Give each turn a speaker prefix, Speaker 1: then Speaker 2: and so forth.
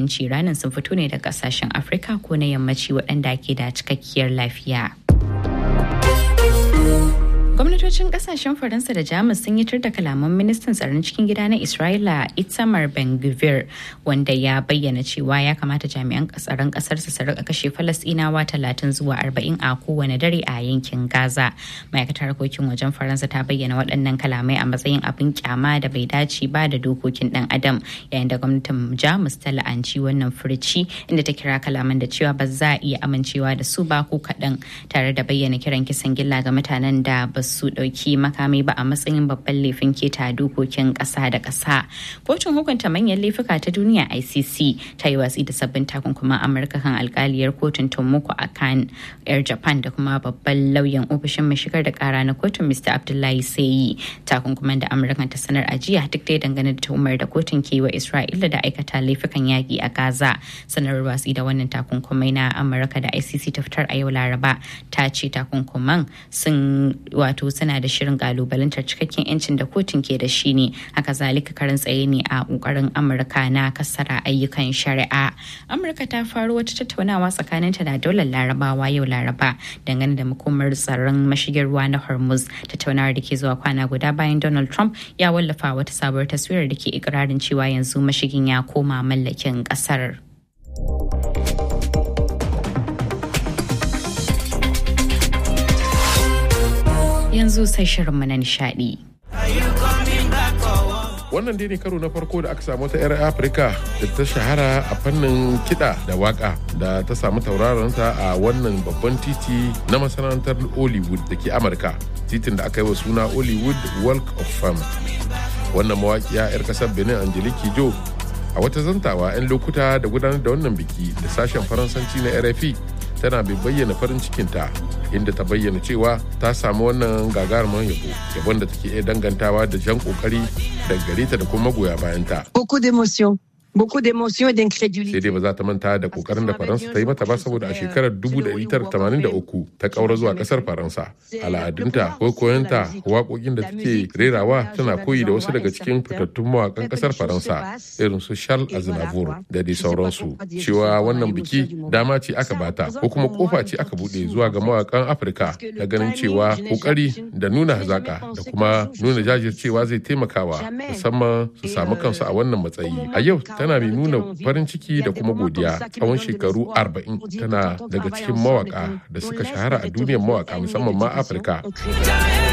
Speaker 1: ciranin sun fito ne daga kasashen afirka ko na yammaci waɗanda ke da cikakkiyar lafiya. gwamnatocin kasashen faransa da jamus sun yi tur da kalaman ministan tsaron cikin gida na isra'ila itamar ben gvir wanda ya bayyana cewa ya kamata jami'an tsaron kasar su rika kashe falasɗinawa talatin zuwa arba'in a kowane dare a yankin gaza ma'aikatar harkokin wajen faransa ta bayyana waɗannan kalamai a matsayin abin kyama da bai dace ba da dokokin ɗan adam yayin da gwamnatin jamus ta la'anci wannan furci inda ta kira kalaman da cewa ba za a iya amincewa da su ba ko kaɗan tare da bayyana kiran kisan gilla ga mutanen da ba su ɗauki makami ba a matsayin babban laifin keta dokokin ƙasa da ƙasa. Kotun hukunta manyan laifuka ta duniya ICC ta yi watsi da sabbin takunkuman Amurka kan alkaliyar kotun Tomoko a kan 'yar Japan da kuma babban lauyan ofishin mai shigar da ƙara na kotun Mr. Abdullahi Sayi. Takunkuman da Amurka ta sanar a jiya duk dai dangane da tuhumar da kotun ke wa Isra'ila da aikata laifukan yaƙi a Gaza. Sanarwar watsi da wannan takunkumai na Amurka da ICC ta fitar a yau Laraba ta ce takunkuman sun wato suna da shirin kalubalantar cikakken yancin da kotun ke da shi ne haka zalika karin tsaye ne a kokarin amurka na kasara ayyukan shari'a amurka ta faro wata tattaunawa tsakaninta da daular larabawa yau laraba dangane da makomar tsaron mashigin ruwa na hormuz tattaunawar da ke zuwa kwana guda bayan donald trump ya wallafa wata sabuwar taswirar da ke ikirarin cewa yanzu mashigin ya koma mallakin kasar. yanzu sai shirinmu na nishadi.
Speaker 2: wannan dai ne karo na farko da aka samu ta 'yar afirka da ta shahara a fannin kiɗa da waka da ta samu tauraronta a wannan babban titi na masana'antar hollywood da ke amurka titin da aka yi wa suna hollywood walk of fame wannan mawaƙiya 'yar ƙasar benin angelique jo a wata zantawa 'yan lokuta da gudanar da wannan biki da sashen faransanci na rfi tana bai bayyana farin cikinta inda ta bayyana cewa ta samu wannan gagarumin yabo yabon da take iya dangantawa da jan kokari da gare ta da kuma magoya bayanta.
Speaker 3: Beaucoup d'émotions. beaucoup d'émotions et d'incrédulité.
Speaker 2: sai dai ba za ta manta da kokarin da faransa ta yi mata ba saboda a shekarar 1983 ta kaura zuwa kasar faransa al'adunta ko koyanta waƙoƙin da take rerawa tana koyi da wasu daga cikin fitattun mawaƙan kasar faransa irin su charles aznavour da dai sauransu cewa wannan biki dama ce aka bata ko kuma kofa ce aka buɗe zuwa ga mawaƙan afirka na ganin cewa kokari da nuna hazaka da kuma nuna jajircewa zai taimakawa musamman su samu kansu a wannan matsayi a yau tana mai nuna farin ciki da kuma godiya tsawon shekaru 40 tana daga cikin mawaka da suka shahara a duniyar mawaka musamman ma afirka